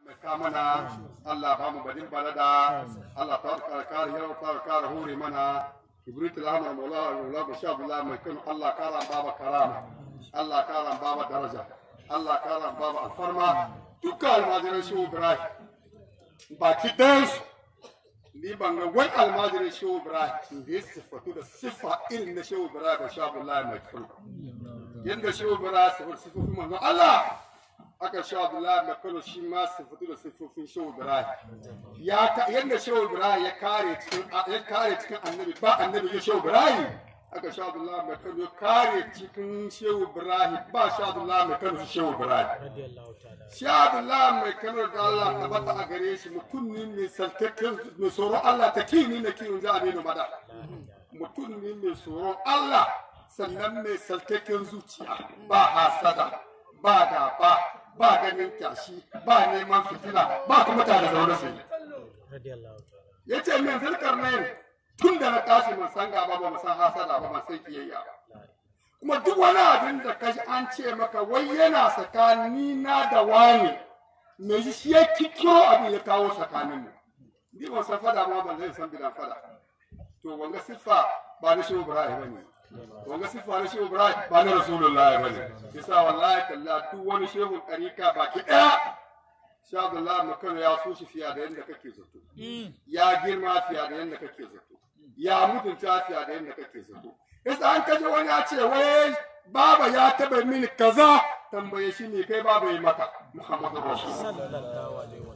ka mana Allah ba mu badin balada Allah ta kare kare yau ta kare hore mana kibrit al-ahmar maula maula basha billah mai kan Allah kara baba karama Allah kara baba daraja Allah kara baba alfarma dukkan almajiran shi Ibrahim baki ɗayansu ni ban ga wani almajirin shehu ibrahim da ya siffatu da siffa irin na shehu ibrahim da sha abdullahi mai kano yadda shehu ibrahim siffar siffofin manzon allah aka sha abdullahi mai kano shi ma siffatu da siffofin shehu ibrahim ya ka yadda shehu ibrahim ya kare cikin ya kare cikin annabi ba annabi ya shehu ibrahim aka sha abdullahi mai kano ya kare cikin shehu ibrahim ba sha abdullahi mai kano shi shehu ibrahim Shahadullah mai kanar da Allah ta bata a gare shi mutum ne mai saltakken mai tsoron Allah ta kini na kiwon za a nuna mada. Mutum ne mai tsoron Allah sannan mai saltakken zuciya ba hasada ba gaba ba ganin tashi ba neman fitina ba kuma ta da zaune su. Ya ce min zirkar ne tun da na tashi man san gaba ba man san hasada ba man san kiyayya ba. kuma duk wani abin da ka ji an ce maka wai yana tsakani na da wani me shi ya kikiro abin ya kawo tsakanin mu ni ban san fada ma ban zai san bidan fada to wanga siffa ba na shehu ibrahim bane wanga siffa na shehu ibrahim ba na rasulullahi bane yasa wallahi kalla duk wani shehu ɗarika baki ɗaya sha Abdullahi Makano ya so shi fiye da yadda kake zato ya girma fiye da yadda kake zato ya mutunta fiye da yadda kake zato Yasa an kaje wani ya ce wai baba ya taba mini kaza tambaye shi ne kai baba yi maka Muhammadu Rasulullah.